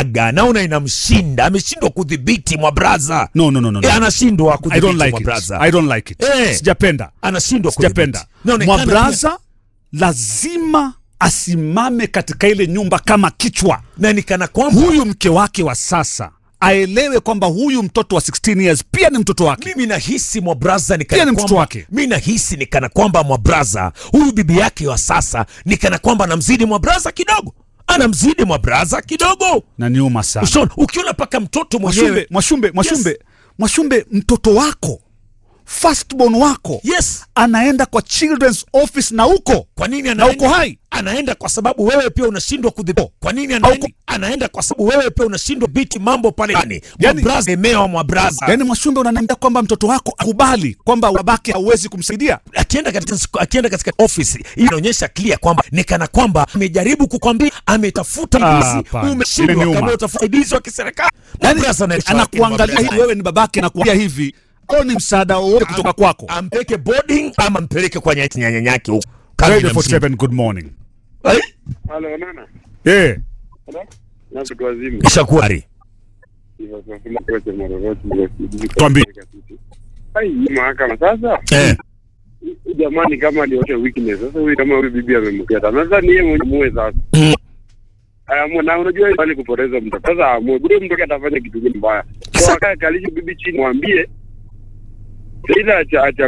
aga naona inamshinda ameshindwa kudhibiti mwa braza No, no, no, no, no. Eh, anashindwa I kudhibiti don't like mwa it. braza I don't like it. Eh. Sijapenda. anashindwa Sijapenda. kudhibiti. Inaonekana Mwabraza lazima asimame katika ile nyumba kama kichwa. pia- na nikana kwamba Huyu mke wake wa sasa aelewe kwamba huyu mtoto wa 16 years pia ni mtoto wake. mimi nahisi mwabraza Pia nikana ni mtoto kwamba wake. mi nahisi nikana kwamba mwabraza huyu bibi yake wa sasa nikana kwamba anamzidi mwabraza kidogo anamzidi mwabraza kidogo Na niuma sana. Ushaona, ukiona paka mtoto Mwashumbe, mwenyewe Mwashumbe, Mwashumbe, Mwashumbe, mtoto wako firstborn wako yes anaenda kwa children's office na huko kwa nini na anaenda, uko hai. anaenda kwa sababu wewe pia unashindwa kudhibiti kwa nini anaenda, anaenda kwa sababu wewe pia unashindwa biti mambo pale ndani Yani- mwabraza emewa mwabraza Yaani Mwashumbe unaniambia kwamba mtoto wako akubali kwamba babake hauwezi kumsaidia. akienda katika akienda katika ofisi hii inaonyesha clear kwamba ni kana kwamba amejaribu kukwambia ametafuta Ah, hizi hapana. umeshindwa Imeniuma. kama utafuta hizi wa kiserikali Yaani Mwabraza anaitwa anakuangalia Mwabraza. hivi, wewe ni babake, anakuambia hivi, au ni msaada wowote kutoka kwako? ampeleke boarding ama mpeleke kwa nyanya nyanya yake huko Kazi Radio inamshinda. 47, good morning. Eh, Halo, nana. Eh, Halo. Na watu wazima. Shakuari Hivyo tunasema kocha Morogoro ndio sisi. Tuambie. Ai, hii mahakama sasa. eh Huyu Jamani kama alionyesha weakness. Sasa huyu kama huyu bibi amemkata. Sasa ni yeye mwenyewe muwe sasa. Mm. Aya, na unajua bali kupoteza mtoto. Sasa amue. Bure mtoto atafanya kitu gani mbaya. Sasa- Kwa kaka kalisha bibi chini mwambie. Ila acha acha.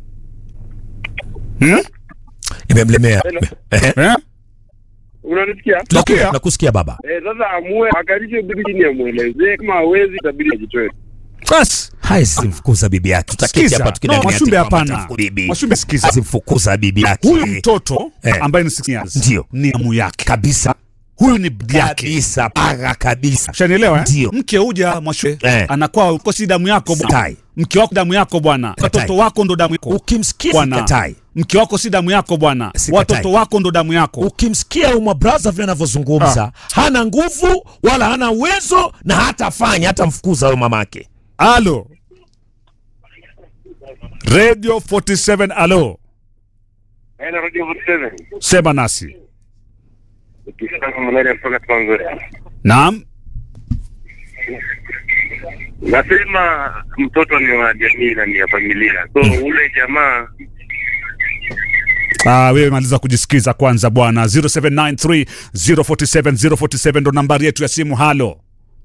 hmm? imemlemea Hello. eh eh? Unanisikia? tunakusikia tunakusikia baba Eh, sasa amue akalishe bibi chini amuelezee kama hawezi itabidi ajitoe. Bas, haizimfukuza bibi yake tutaketi Sikiza. hapa No, tukidanganya Mwashumbe ati kwamba hapana. atafuku bibi Mwashumbe sikiza. hazimfukuza bibi yake huyu mtoto Eh. ambaye ni 16 years Ndio. ni amu yake. kabisa Huyu ni bibi yake. kabisa paga kabisa Ushanielewa eh? Ndio. Mke huja Mwashumbe Eh. anakuwa uko si damu yako bwana. Katai. Mke wako damu yako bwana. Katai. Watoto wako ndo damu yako. ukimsikia Bwana. sikatai Mke wako si damu yako bwana. Sikatai. Watoto wako ndo damu yako. ukimsikia umwa braza vile anavyozungumza hana nguvu wala hana uwezo na hatafanya hata mfukuza huyo mamake Alo. Radio 47 alo. Eh, na radio 47. Sema nasi. Ukisema malaria kutoka Tanzania. Naam. Nasema mtoto ni wa jamii na ni ya familia, so ule jamaa Ah, wewe maliza kujisikiza kwanza bwana. 0793 047 047 ndo nambari yetu ya simu. Halo.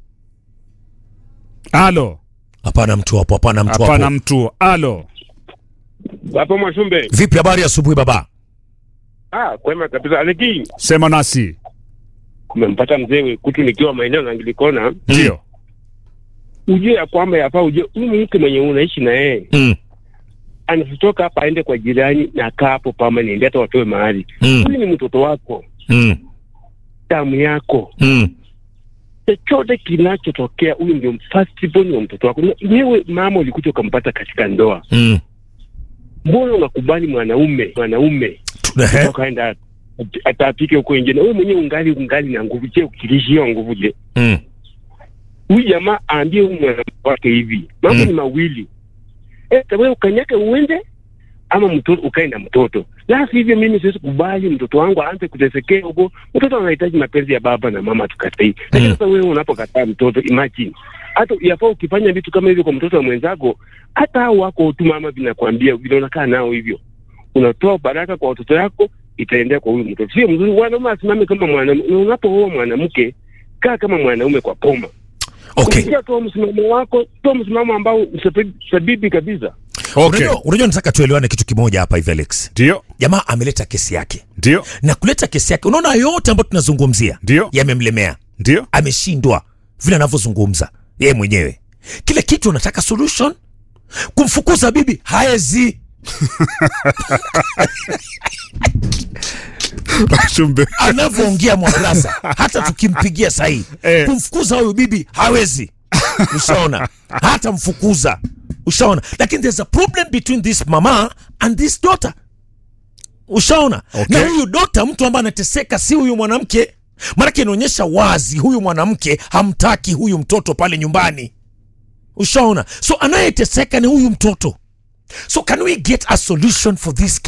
Halo. hapana mtu hapo hapana mtu Hapana hapo mtu. Halo. hapo Mwashumbe. vipi habari ya asubuhi baba Ah, kwema kabisa. Aliki Sema nasi. umempata mzee kutu nikiwa maeneo na Angilikona, Ndio. ujue ya kwamba yafaa ujue huyu mke mwenye unaishi na yeye mm. anasitoka hapa aende kwa jirani na kaa hapo permanent, hata watoe mahali. Mm. Huyu ni mtoto wako, Mm. damu yako, Mm. chochote kinachotokea, huyu ndio firstborn wa mtoto wako. Na Wewe mama ulikuja ukampata katika ndoa, Mm. mbona unakubali mwanaume mwanaume Ehe. ukaenda atapike huko nje na wewe mwenyewe ungali ungali na nguvu. Je, ukilishia nguvu je? Mm. Huyu jamaa aambie huyu mwanamke wake hivi, mambo Mm. ni mawili, eh, wewe ukanyake uende ama mtoto ukae na mtoto. La sivyo, mimi siwezi kubali mtoto wangu aanze kutesekea huko. Mtoto anahitaji mapenzi ya baba na mama, tukatai. Lakini Mm. sasa wewe unapokataa mtoto, imagine hata yafaa ukifanya vitu kama hivyo kwa mtoto wa mwenzako, hata hao wako tu mama vinakwambia vile unakaa nao hivyo, unatoa baraka kwa watoto yako, itaendea kwa huyu mtoto. Sio mzuri wanaume asimame kama mwanamke, na unapooa mwanamke kaa kama mwanaume kwa poma. okay Ukisikia toa msimamo wako, toa msimamo ambao msabi- sabibi kabisa. Okay. unajua unajua nataka tuelewane kitu kimoja hapa hivi Alex Ndio. jamaa ameleta kesi yake Ndio. na kuleta kesi yake unaona yote ambayo tunazungumzia Ndio. yamemlemea Ndio. ameshindwa vile anavyozungumza yeye mwenyewe kile kitu anataka solution kumfukuza bibi haezi Shumbe. anavyoongea mwabrasa hata tukimpigia sahii Eh. kumfukuza huyu bibi hawezi ushaona hata mfukuza ushaona lakini there's a problem between this mama and this daughter ushaona Okay. na huyu dota mtu ambaye anateseka si huyu mwanamke maanake inaonyesha wazi huyu mwanamke hamtaki huyu mtoto pale nyumbani ushaona so anayeteseka ni huyu mtoto so can we get a solution for this kid?